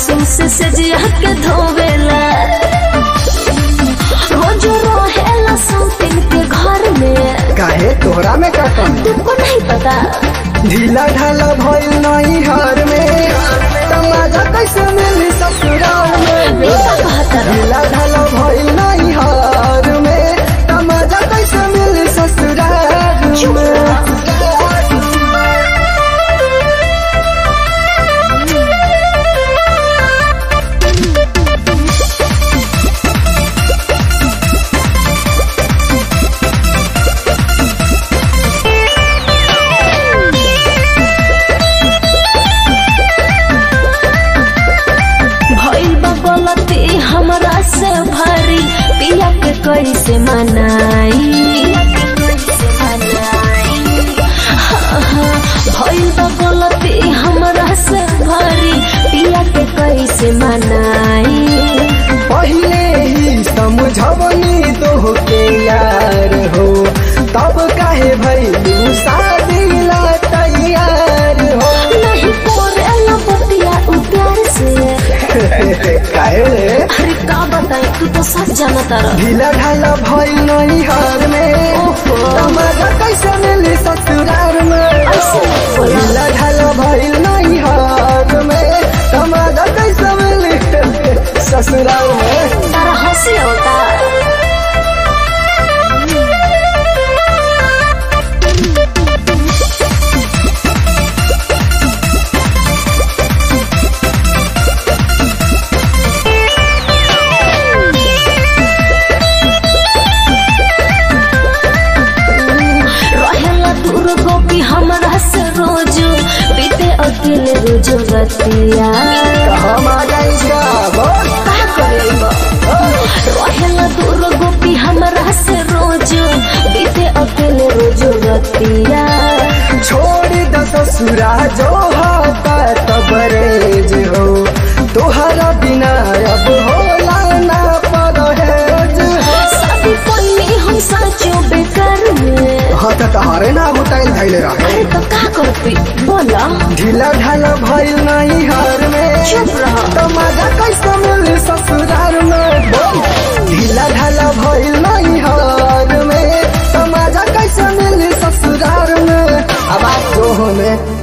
Washing से सजिया के धोवेला रोज रहेला समथिंग के घर में काहे तोहरा में का कमी तुमको नहीं पता ढीला ढाला भइल नहीं हार में तमाजा कैसे मिली ससुराल में ये का कहता रहा? ढीला ढाला भइल नहीं हार में तमाजा कैसे मिली ससुराल चुप में रह। भइल बा गलती हमरा से भारी पिया के कैसे मनाई हाँ, हाँ, भइल बा गलती हमरा से भारी पिया के कैसे मनाई पहले ही समझवनी तो के यार हो तब काहे भइलू शादी ला तैयार हो नहीं करेला बतिया उ प्यार से काहे रे अरे का बताई तू तो सब जानता रह ढीला ढाला भइल नहीं हार में ओहो। तमाजा कैसे मिली ससुराल में ऐसे मत बोला। ढीला ढाला भइल नहीं हार में तमाजा कैसे मिली ससुराल में तारा हंसी होता रहेला दूर गोपी हमरा से रोज बीते अकेले रोज रतिया हम आ जाएगा बोल का करेबा रहेला दूर गोपी हमरा से रोज बीते अकेले रोज रतिया छोड़ द ससुरा जो हाथा तबरेज हो तोहरा बिना अब होला ना परहेज हो शादी पहले हम साचो बेकार में हाँ तो तहारे ना बुटाइल धैले रहे अरे तो का करती बोला ढीला ढाला भइल नहीं हार में चुप रह। तमाजा कैसे मिली ससुराल में बोल ढीला ढाला भइल नहीं हार में तमाजा कैसे मिली ससुराल में अब आप जो होने